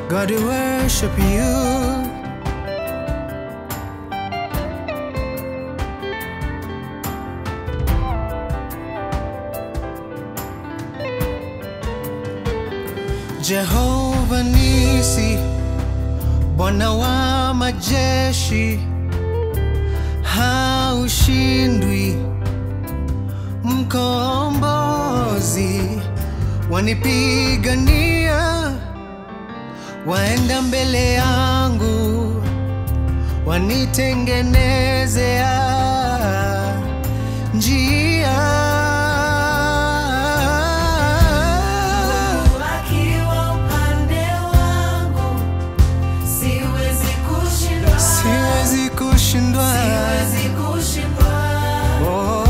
God, we worship you. Jehova Nisi, Bwana wa majeshi, haushindwi, mkombozi, wanipigania, waenda mbele yangu, wanitengenezea njia. Akiwa upande wangu, siwezi kushindwa. Siwezi kushindwa. Siwezi kushindwa. Oh.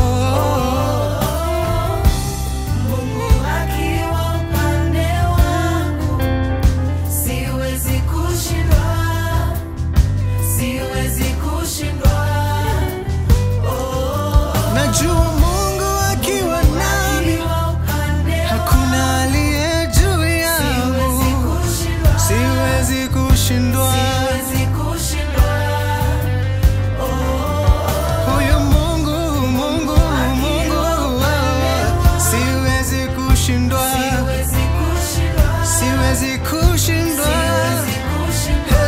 Mungu akiwa upande wangu, siwezi kushindwa. Siwezi kushindwa. Oh. Najua Mungu akiwa nami, Akiwa upande hakuna aliye juu yangu. Siwezi kushindwa. Siwezi kushindwa. Siwezi kushindwa. Oh. Huyu Mungu, Mungu, Mungu, wewe. siwezi kushindwa. Siwezi kushindwa. Siwezi kushindwa. Siwezi kushindwa.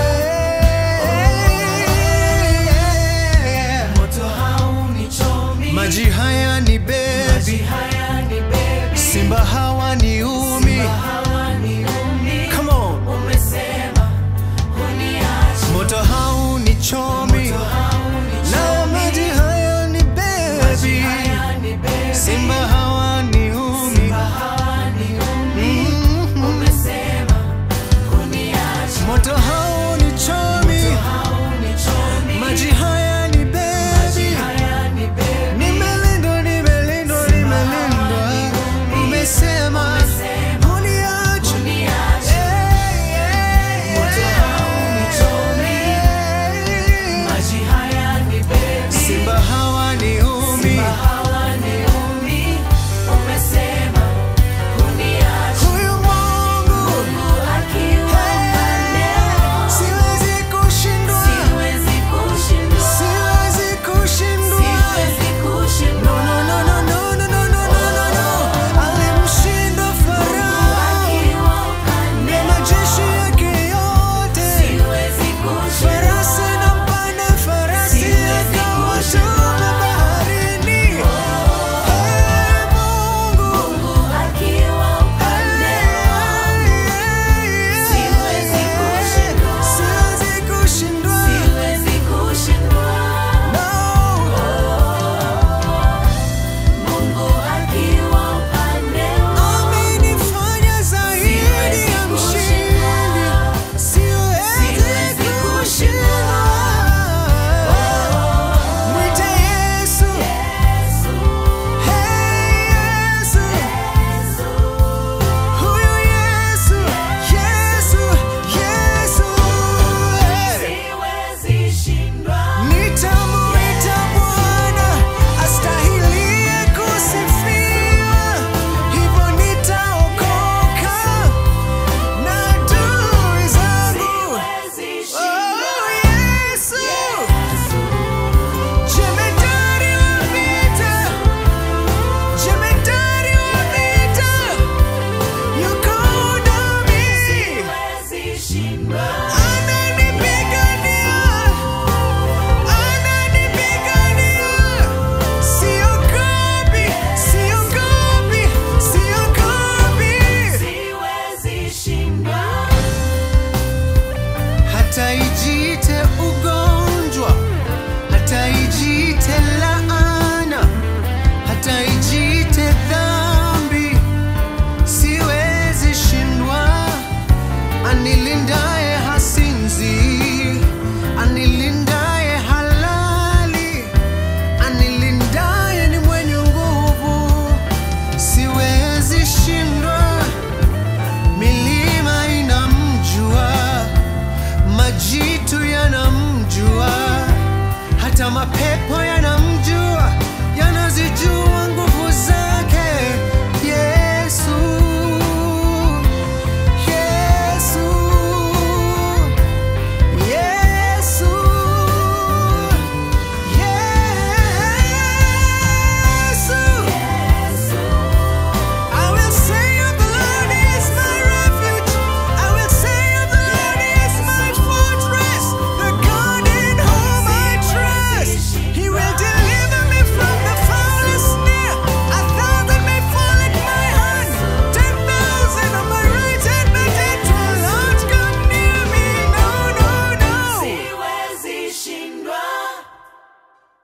Hey. Moto haunichomi. Maji haya ni Maji bebi, haya ni baby. simba hawa ni umi. Simba hawaniumi. Come on. Umesema huniachi. Moto haunichomi Moto haunichomi. na maji haya ni Maji bebi, haya ni baby. simba hawa ni umi. Simba hawaniumi. Mhm. Umesema huniachi. Moto haunichomi, Moto haunichomi. maji haya ni Maji bebi, haya ni baby. nimelindwa, nimelindwa, nimelindwa. Umesema Umesema uniache. huniachi. Hey, hey, Moto haunichomi. hey. Maji haya ni baby. Simba hawa ni umi. Simba hawaniumi. Umesema huniachi. Huyu Mungu Mungu akiwa upande wangu, siwezi kushindwa, siwezi kushindwa. siwezi kushindwa. Siwezi kushindwa. No, no, no, no, no, no, no, no, no, no. Alimshinda Farao Akiwa upande na wangu, majeshi yake yote, siwezi kushindwa. farasi na mpanda farasi Siwezi akawatuma baharini. Ee Mungu, Mungu akiwa upande wangu, siwezi kushindwa. siwezi kushindwa. siwezi kushindwa. No. Mungu akiwa upande wangu, Amenifanya zaidi Siwezi ya mshindi. kushindwa. Siwezi Siwezi kushindwa. Mwite Yesu. Yesu, Hey, Yesu. Yesu, Huyu Yesu. Yesu. Yesu. Hey. siwezi shindwa. Nitamuita Bwana astahilie kusifiwa, hivyo nitaokoka na adui zangu. Siwezi Oh, shindwa. Yesu, Yesu, jemedari wa vita, jemedari wa vita, yuko nami, siwezi shindwa. ananipigania, ananipigania. Siogopi, siogopi, siogopi. Siwezi shindwa. hata ijite ugonjwa, hata ijite laana, hata ijite dhambi, siwezi shindwa. Anilindaye hasinzi, anilindaye halali, anilindaye ni mwenye nguvu, siwezi shindwa. Milima inamjua, majitu yanamjua, hata mapepo ya